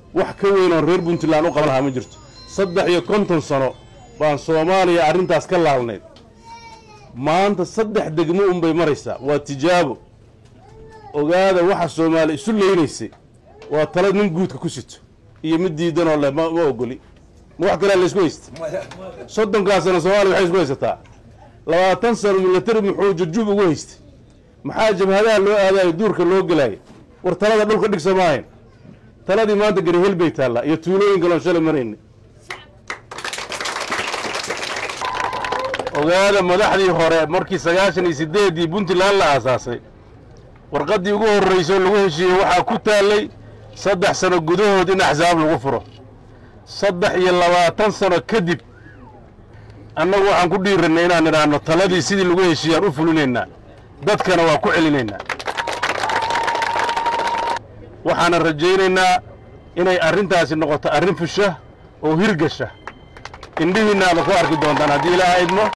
wax ka weyn oon reer puntland u qaban lahaa ma jirto saddex iyo konton sano baan soomaaliya arrintaas ka laalnayd maanta saddex degmo unbay maraysaa waa tijaabo ogaada waxa soomaali isu leynaysay waa tala nin guudka ku sito iyo mid diidanoo leh ma ma ogoli ma wax kalea laysku haysta soddonkaa sano soomaaliya waxay isku haysataa labaatan sano milatari muxuu jajub ugu haystay maxaa jabhadaha loo aadayo duurka loo gelaayo war talada dhulka dhigsa maahayn taladii maanta garihel bay taallaa iyo tuulooyin kaloon shalay marayna ogaada madaxdii hore markii sagaashan iyo siddeeddii puntland la aasaasay warqaddii ugu horraysoo lagu heshiiyey waxaa ku taallay saddex sano gudahood in axsaab lagu furo saddex iyo labaatan sano kadib annagu waxaan ku dhiirannay inaan idhaahno taladii sidii lagu heshiiyaan u fulinaynaa dadkana waa ku celinaynaa waxaanan rajaynaynaa inay arrintaasi noqoto arrin fusha oo hirgasha indhihiinna aada ku arki doontaan haddii ilaaha idmo